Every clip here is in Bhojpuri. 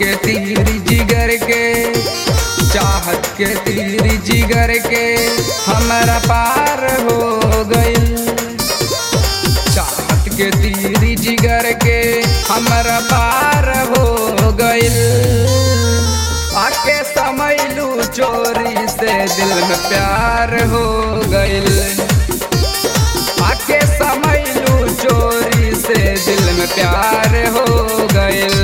के तीर जिगर के चाहत के तीर जिगर के हमरा पार हो गइल चाहत के तीर जिगर के हमरा पार हो गइल आके समैलू चोरी से दिल में प्यार हो गइल आके समैलू चोरी से दिल में प्यार हो गइल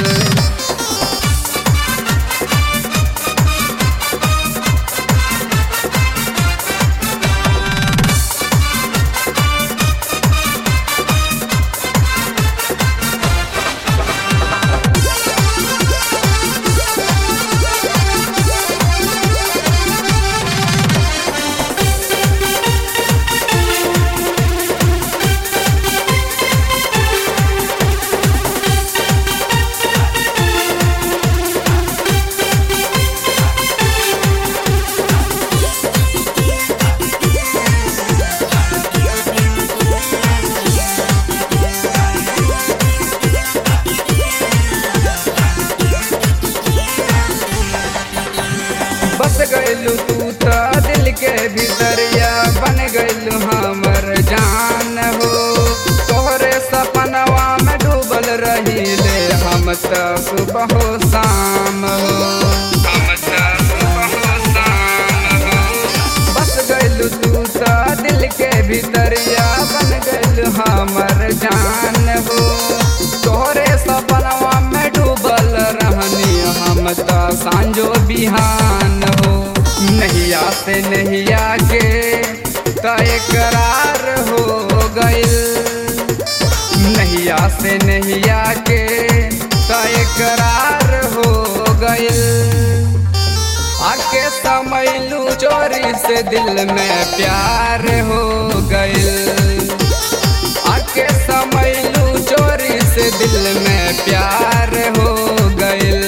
बस गइलू तू त दिल के भीतरिया बन गइलू हमर जान हो तोहरे सपनवा में डूबल रहीले हम त सुबह हो शाम हो हम त सुबह हो शाम हो बस गइलू तू त दिल के भीतरिया बन गइलू हमर जान हो तोहरे सपनवा में डूबल रहनी हम त सांझो बिहान हो नैया से नैया के तय करार हो गइल नैया से नैया के तय करार हो गइल आके समैलू चोरी से दिल में प्यार हो गइल आके समैलू चोरी से दिल में प्यार हो गइल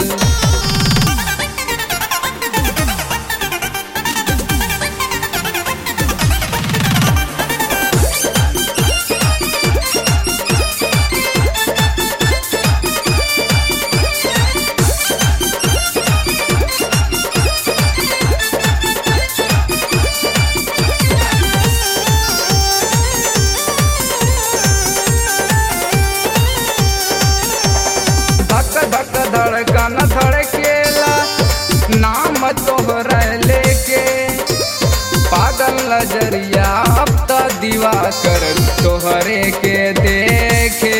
धक धक धड़कन धड़केला नाम तोहरा लेके पागल नजरिया अब त दीवा कर तोहरे के देखे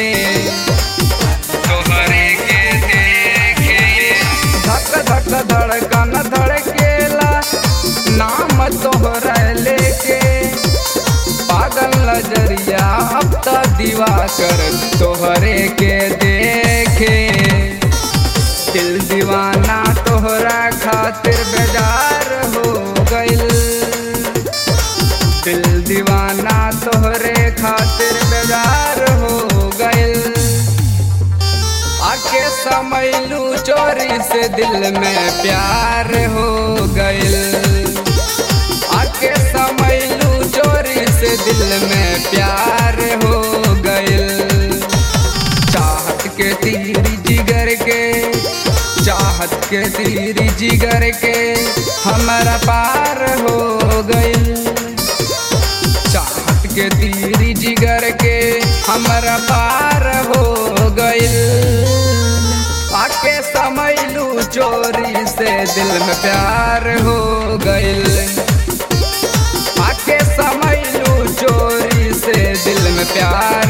तोहरे के देखे धक धक धड़कन धड़केला नाम तोहरा लेके पागल नजरिया अब त दीवा कर तोहरे के देखे दिल दीवाना तोहरा खातिर बेजार हो गइल दिल दीवाना तोहरे खातिर बेजार हो गइल आके समैलू चोरी से दिल में प्यार हो गइल आके समैलू चोरी से दिल में प्यार हो गइल चाहत के तीर जिगर के चाहत के तीर जिगर के हमारा पार हो गइल चाहत के तीर जिगर के हमारा पार हो गइल आके समैलू चोरी से दिल में प्यार हो गइल आके समैलू चोरी से दिल में प्यार